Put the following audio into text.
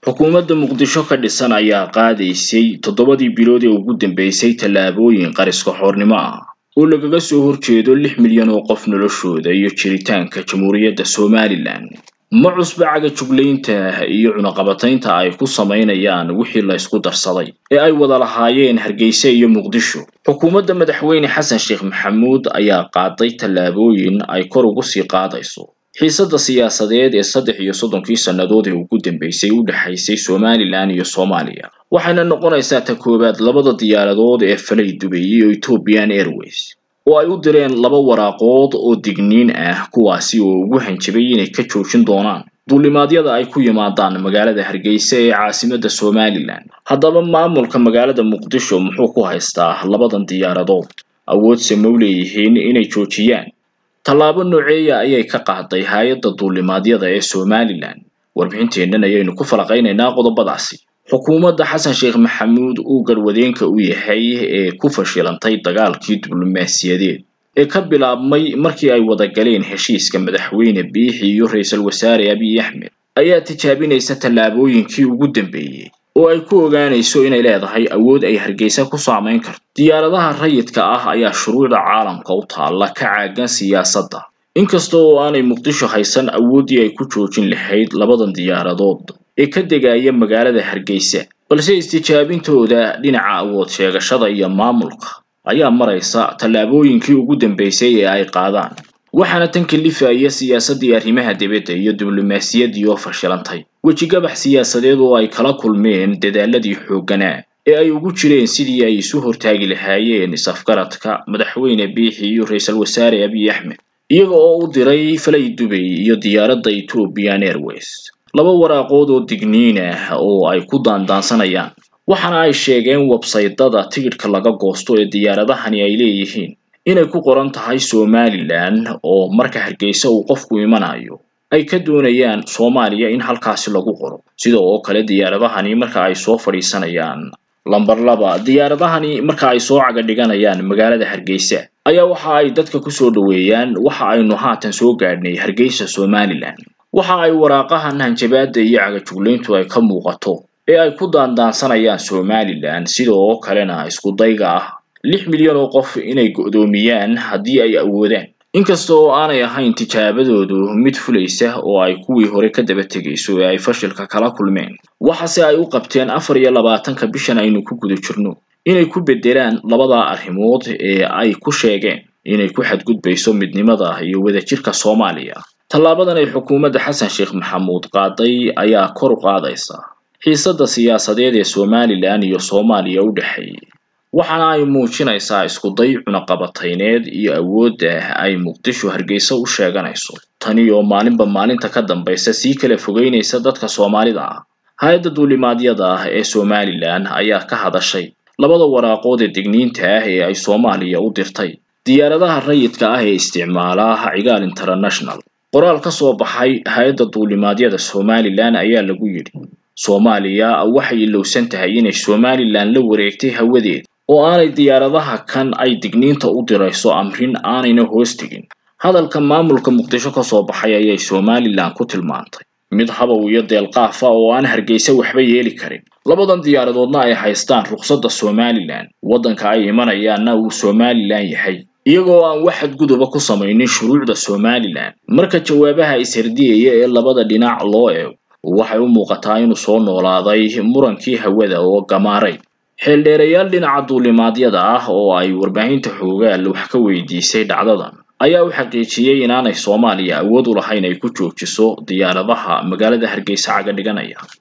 xukuumadda muqdisho ka dhisan ayaa qaadaysay toddobadii bilood ee ugu dambeysay tallaabooyin qariska xoornimo ah oo lagaga soo horjeedo lix milyan oo qof noloshooda iyo jiritaanka jamhuuriyadda somalilan ma cusba caga juglaynta iyo cunaqabataynta ay ku samaynayaan wixii la isku darsaday ee ay wada lahaayeen hargeysa iyo muqdisho xukuumadda madaxweyne xasan sheekh maxamuud ayaa qaaday tallaabooyin ay kor ugu sii qaadayso xiisadda siyaasadeed ee saddex iyo soddonkii sannadood ee ugu dambeysay u dhexaysay somalilan iyo soomaaliya waxayna noqonaysaa ta koowaad labada diyaaradood ee falay dubeeyey oo ethiopian airways oo ay u direen laba waraaqood oo digniin ah kuwaasi oo ugu hanjabay inay ka joojin doonaan duulimaadyada ay ku yimaadaan magaalada hargeysa ee caasimadda somalilan haddaba maamulka magaalada muqdisho muxuu ku haystaa labadan diyaaradood awoodse ma u leeyihiin inay joojiyaan tallaabo nooceeya ayay ka qaaday hay-adda duulimaadyada ee somalilan warbixinteennan ayaynu ku falaqaynaynaa qodobadaasi xukuumadda xasan sheekh maxamuud uu garwadeenka u yahay ee ku fashilantay dagaalkii diblomaasiyadeed ee ka bilaabmay markii ay wada galeen heshiiska madaxweyne biixi iyo ra-iisul wasaare abiy axmed ayaa tijaabinaysa tallaabooyinkii ugu dambeeyey oo ay ku ogaanayso inay leedahay awood ay hargeysa ku saamayn karto diyaaradaha rayidka ah ayaa shuruucda caalamka u taalla ka caagan siyaasadda inkasta oo aanay muqdisho haysan awooddii ay ku joojin lahayd labadan diyaaradood ee ka degaya magaalada hargeysa balse istijaabintooda dhinaca awood sheegashada iyo maamulka ayaa maraysa tallaabooyinkii ugu dambeysay ee ay qaadaan waxaana tan kalifaya siyaasaddii arrimaha dibadda iyo diblomaasiyaddii oo fashilantay wejigabax siyaasadeed oo ay kala kulmeen dadaaladii xoogganaa ee ay ugu jireen sidii ay isu hortaagi lahaayeen is-afgaradka madaxweyne biixi iyo ra-iisul wasaare abiy axmed iyaga oo u diray falay dubay iyo diyaaradda ethiopian airways laba waraaqood oo digniin ah oo ay ku daandaansanayaan waxaana ay sheegeen websaydada tigidhka laga goosto ee diyaaradahani ay leeyihiin inay ku qoran tahay somalilan oo marka hargeysa uu qofku imanayo ay ka doonayaan soomaaliya in halkaasi lagu qoro sida oo kale diyaaradahani marka ay soo fadhiisanayaan lamber laba diyaaradahani marka ay soo caga dhiganayaan magaalada hargeysa ayaa waxa ay dadka kusoo dhoweeyaan waxa aynu haatan soo gaadhnay hargeysa somalilan waxa ay waraaqahan hanjabaadda iyo cagajuglayntu ay ka muuqato ee ay ku daandaansanayaan somalilan sida oo kalena isku dayga ah lix milyan oo qof inay go'doomiyaan haddii ay awoodaan inkasta oo aanay ahayn tijaabadoodu mid fulaysa oo ay kuwii hore ka daba tegayso ee ay fashilka kala kulmeen waxase ay u qabteen afar iyo labaatanka bishan aynu ku guda jirno inay ku beddelaan labadaa arrimood ee ay ku sheegeen inay ku xadgudbayso midnimada iyo wadajirka soomaaliya tallaabadan ay xukuumadda xasan sheekh maxamuud qaaday ayaa kor u qaadaysa xiisadda siyaasadeed ee somalilan iyo soomaaliya u dhexeeyay waxaana ay muujinaysaa iskuday cunaqabatayneed iyo awoodda ay muqdisho hargeysa u sheeganayso tani oo maalinba maalinta ka dambaysa sii kala fogeynaysa dadka soomaalida ah hay-adda duulimaadyada ah ee somalilan ayaa ka hadashay labada waraaqood ee digniinta ah ee ay soomaaliya u dirtay diyaaradaha rayidka ah ee isticmaala cigaal international qoraal ka soo baxay hay-adda duulimaadyada somalilan ayaa lagu yidhi soomaaliya waxay ilowsan tahay inay somalilan la wareegtay hawadeed oo aanay diyaaradaha kan ay digniinta u dirayso amrin aanayna hoos tegin hadalka maamulka muqdisho ka soo baxay ayay somalilan ku tilmaantay mid habow iyo deelqaafa oo aan hargeysa waxba yeeli karin labadan diyaaradoodna ay haystaan ruqsadda somalilan waddanka ay imanayaanna uu somalilan yahay iyagoo aan wax xadguduba ku samaynin shuruucda somalilan marka jawaabaha ishardiyaya ee labada dhinac loo eego waxay u muuqataa inuu soo noolaaday murankii hawada oo gamaaray xeeldheerayaal dhinaca duulimaadyada ah oo ay warbaahinta xoogaal wax ka weydiisay dhacdadan ayaa u xaqiijiyey inaanay soomaaliya awood u lahayn ay ku joojiso diyaaradaha magaalada hargeysa caga dhiganaya